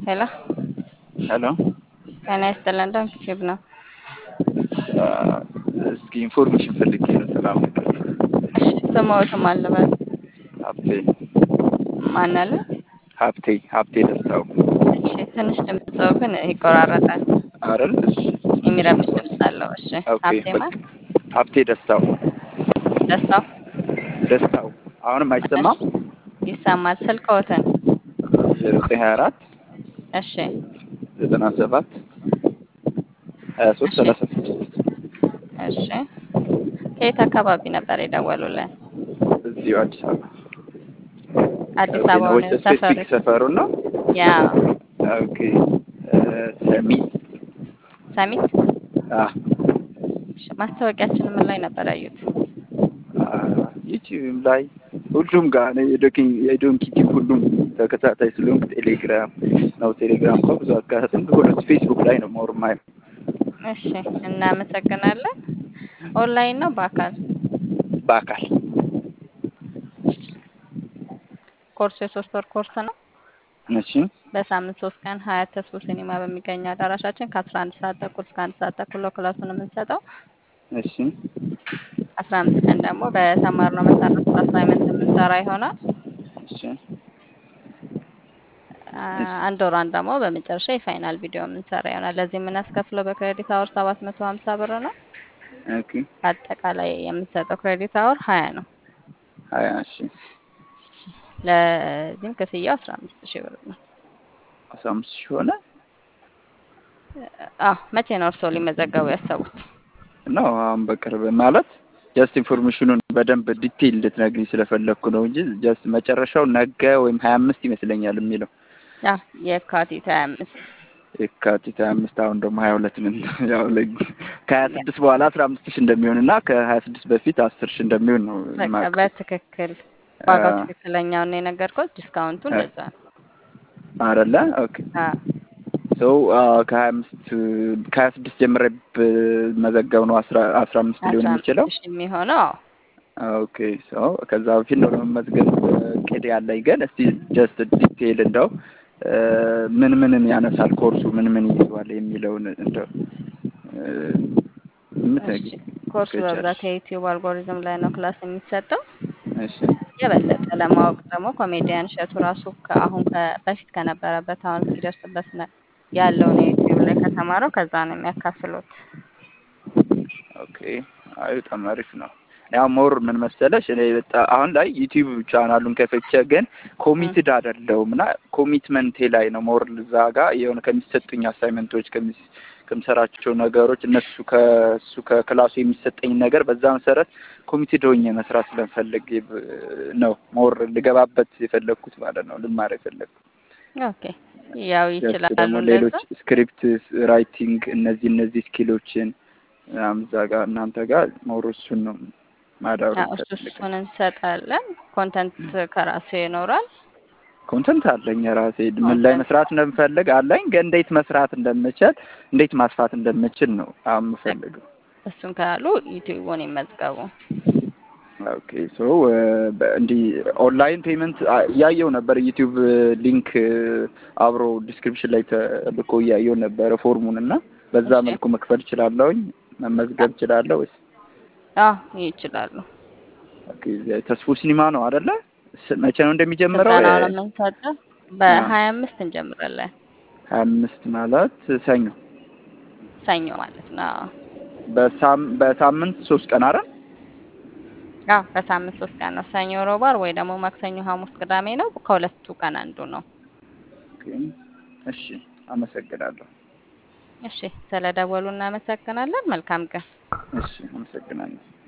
ሄሎ ሄሎ ጤና ይስጥልን ዶንኪ ቲዩብ ነው። እስኪ ኢንፎርሜሽን ፈልጌ ነው። ሰላም እሺ ስምዎትን ማን ልበል? ሀብቴ ማን አለ? ሀብቴ ሀብቴ ደስታው እሺ ትንሽ ድምፅዎ ግን ይቆራረጣል። አይደል? እሺ የሚረብሽ ድምፅ አለው። እሺ ኦኬ ሀብቴ ማን? ሀብቴ ደስታው ደስታው ደስታው አሁንም አይሰማም? ይሰማል። ስልክዎትን? ዜሮ ዘጠኝ ሀያ አራት እሺ ዘጠና ሰባት ሀያ ሶስት እሺ ሰላሳ ስድስት እሺ ከየት አካባቢ ነበር የደወሉልን? እዚሁ አዲስ አበባ አዲስ ኦኬ አበባ ነው ወይስ ነው ሰፈሩ? ስፔሲፊክ ሰፈሩ ነው? ያ ኦኬ ሰሚት ሰሚት። አ እሺ ማስታወቂያችን ምን ላይ ነበር ያዩት? ዩቲዩብ ላይ ሁሉም ጋር ነው የዶኪ የዶንኪ ቲዩብ ሁሉም ተከታታይ ስለሆንኩ ቴሌግራም ነው። ቴሌግራም እንኳ ብዙ አካታትም ሁለት ፌስቡክ ላይ ነው ሞር ማይ እሺ እናመሰግናለን። ኦንላይን ነው በአካል? በአካል ኮርሱ የሶስት ወር ኮርስ ነው። እሺ በሳምንት ሶስት ቀን ሀያት ተስቦ ሲኒማ በሚገኘው አዳራሻችን ከአስራ አንድ ሰዓት ተኩል እስከ አንድ ሰዓት ተኩል ነው ክላሱን የምንሰጠው። እሺ አስራ አምስት ቀን ደግሞ በተማርነው መሰረት አሳይመንት የምንሰራ ይሆናል። እሺ አ- እሺ አንድ ወሯን ደግሞ በመጨረሻ የፋይናል ቪዲዮ የምንሰራ ይሆናል። ለዚህ የምናስከፍለው በክሬዲት አወር ሰባት መቶ ሀምሳ ብር ነው። ኦኬ አጠቃላይ የምንሰጠው ክሬዲት አወር ሀያ ነው። ሀያ እሺ ለዚህም ክፍያው አስራ አምስት ሺህ ብር ነው። አስራ አምስት ሺህ ሆነ አዎ መቼ ነው እርስዎ ሊመዘገቡ ያሰቡት? ነው አሁን በቅርብ ማለት ጀስት ኢንፎርሜሽኑን በደንብ ዲቴይል እንድትነግሪኝ ስለፈለግኩ ነው እንጂ ጀስት መጨረሻው ነገ ወይም ሀያ አምስት ይመስለኛል የሚለው ያ የካቲት ሀያ አምስት የካቲት ሀያ አምስት አሁን ደግሞ ሀያ ሁለት ነን። ያው ለ- ከሀያ ስድስት በኋላ አስራ አምስት ሺህ እንደሚሆን እና ከሀያ ስድስት በፊት አስር ሺህ እንደሚሆን ነው በቃ የማውቀው። በትክክል ዋጋው ትክክለኛውን የነገርኩት ዲስካውንቱ እንደዛ ነው። አይደለ? ኦኬ አዎ ሶ ከሀያ አምስት ከሀያ ስድስት ጀምሬ ብመዘገብ ነው አስራ አስራ አምስት ሊሆን አስራ የሚችለው። አምስት ሺህ የሚሆነው አዎ ኦኬ ሶ ከዛ በፊት ነው ለመመዝገብ እቅድ ያለኝ። ግን እስቲ ጀስት ዲቴይል እንደው እ ምን ምንን ያነሳል ኮርሱ ምን ምን ይይዘዋል የሚለውን እንደው እ እሺ የምትነግሪኝ ኮርሱ ከቻልሽ። በብዛት የዩቲዩብ አልጎሪዝም ላይ ነው ክላስ የሚሰጠው። እሺ የበለጠ ለማወቅ ደግሞ ኮሜዲያን እሸቱ ራሱ ከአሁን ከ- በፊት ከነበረበት አሁን እስኪደርስበት ነ- ያለውን የዩቲዩብ ላይ ከተማረው ከዛ ነው የሚያካፍሉት። ኦኬ አይ በጣም አሪፍ ነው። ያው ሞር ምን መሰለሽ እኔ በጣም አሁን ላይ ዩቲዩብ ቻናሉን ከፍቼ ግን ኮሚትድ አይደለሁም እና ኮሚትመንቴ ላይ ነው ሞር እዛ ጋር የሆነ ከሚሰጡኝ አሳይመንቶች ከሚ- ከምሰራቸው ነገሮች እነሱ ከእሱ ከክላሱ የሚሰጠኝ ነገር በዛ መሰረት ኮሚትድ ሆኜ መስራት ስለምፈልግ ብ- ነው ሞር ልገባበት የፈለግኩት ማለት ነው ልማር የፈለግኩት። ኦኬ ያው ጀስት ይችላሉ ደግሞ እንደዛ። ሌሎች ስክሪፕት ራይቲንግ እነዚህ እነዚህ ስኪሎችን ምናምን እዛ ጋር እናንተ ጋር ሞር እሱን ነው ማዳበር አዎ እሱ የምፈልገው። እሱን እንሰጣለን። ኮንተንት ከራሱ ይኖራል። ኮንተንት አለኝ የራሴ ምን ላይ ኮንተንት መስራት እንደምፈልግ አለኝ፣ ግን እንዴት መስራት እንደምችል እንዴት ማስፋት እንደምችል ነው አሁን የምፈልገው። እሱን ካሉ ዩቲዩቡን ይመዝገቡ። ኦኬ ሶ እንዲህ ኦንላይን ፔመንት እያየው ነበር ዩቲዩብ ሊንክ አብሮ ዲስክሪፕሽን ላይ ተልኮ እያየው ነበረ ፎርሙን እና በዛ እሺ መልኩ መክፈል እችላለሁኝ መመዝገብ እችላለሁ ወይስ? አዎ ይችላሉ። ኦኬ ተስፎ ሲኒማ ነው አይደለ? ስ- መቼ ነው እንደሚጀምረው? ስልጠናውን የምንሰጠው በሀያ አምስት እንጀምራለን። ሀያ አምስት ማለት ሰኞ ሰኞ ማለት ነው። አዎ በሳም በሳምንት ሶስት ቀን አይደል? አዎ በሳምንት ሶስት ቀን ነው። ሰኞ፣ ሮብ፣ ዓርብ ወይ ደግሞ ማክሰኞ፣ ሐሙስ፣ ቅዳሜ ነው። ከሁለቱ ቀን አንዱ ነው። ኦኬ እሺ፣ አመሰግናለሁ። እሺ ስለደወሉ እናመሰግናለን። መልካም ቀን። እሺ፣ አመሰግናለሁ።